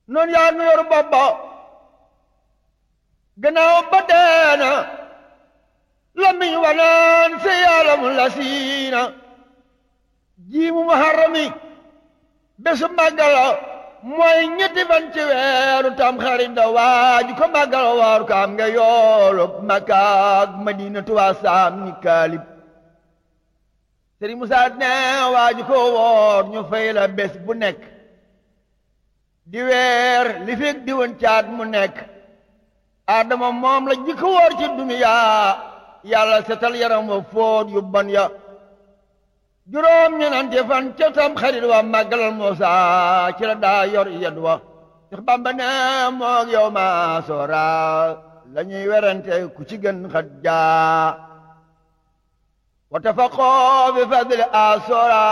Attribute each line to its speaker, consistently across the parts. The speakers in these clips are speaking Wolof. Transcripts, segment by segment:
Speaker 1: noonu yaa nu yor bopp ba gannaaw ba deena lamiñ wanaan se yaalam la siina jiimu muharrami bésu màggala mooy ñetti fan ci weeru tam xarit da waaju ko màggala waaru ko am nga yoolu Makkaak Madina tuwaa saam ni kaalib Sëriñ Musaa ne waaju ko woor ñu fay la bés bu nekk di weer li fekk di woon caat mu nekk Adama moom la jikko woor ci duniyaa yàlla setal yaram wa fóot yu bon ya juróom ñenante fan ca tam xarit wa màggalal Muusa ci la daa yor yed wa Seex Bamba ne moog yow ma soora la ñuy werante ku ci gën xat jaa wa tafaqoo bi fadli a soora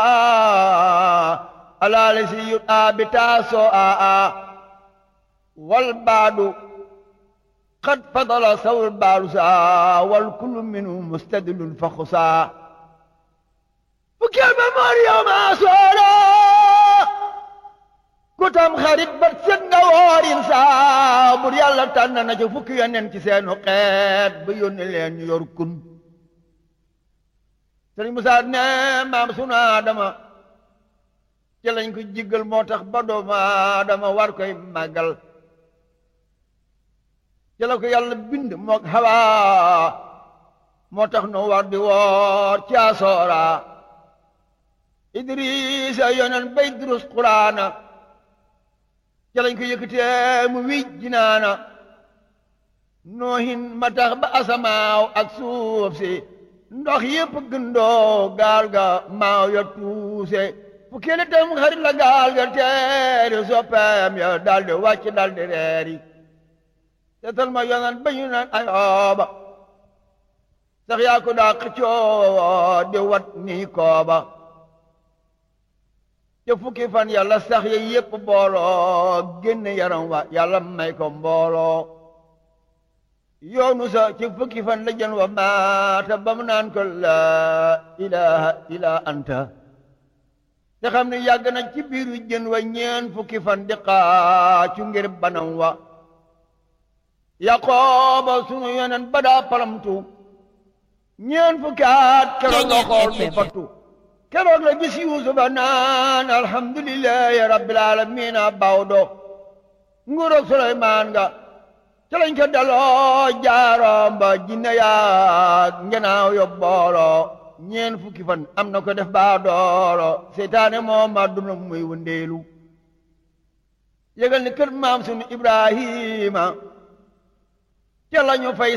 Speaker 1: alaali si yut a bi taasoo a a wal baadu qad fadala sawul baadu saa wal kullu minhu mustadilun fa xusaa fukkeel ba moor yow maa soora ku tam xarit ba set nga woorin saa bur yàlla tànn na ca fukki yonent ci seenu xeet ba yónni leen ñu yor kun sëriñ Musaa ne maam sunu Aadama ci lañ ko jiggal moo tax ba doomu Aadama war koy màggal ci la ko yàlla bind mook Hawa moo tax nu war di woor ci asoora Idrisa yonen bay durus Quraana ci lañ ko yëkkatee mu wij jinaana noohin ma tax ba asamaaw ak suuf si ndox yépp gëndoo gaal ga maaw ya tuuse fukki li tam xarit la gaal ga teeri soppeem ya daldi wàcc daldi reeri seetal ma yonen ba ñu naan ayooba sax yaa ko daa xëccoo di wat nii kooba te fukki fan yàlla sax ya yépp booloo génne yaram wa yàlla may ko mbooloo yoonu sa ci fukki fan la jën wa maata ba mu naan ko laa ilaha illa anta te xam ne yàgg na ci biiru jën wa ñeen fukki fan di xaacu ngir banam wa yaqooba sunu yonen ba daa palamtu ñeen fukki at keroog la xool mu fattu keroog la gis yuusufa naan alhamdulillahi rabbil alamina bawdo nguuroog suleymaan nga ca lañ ko daloo jaaroom ba jinne yaag ngenaaw yo booloo ñeen fukki fan am na ko def baa dooro seytaane moom ma duna muy wëndeelu yëgal ni kër maam sunu ibrahima ca lañu fay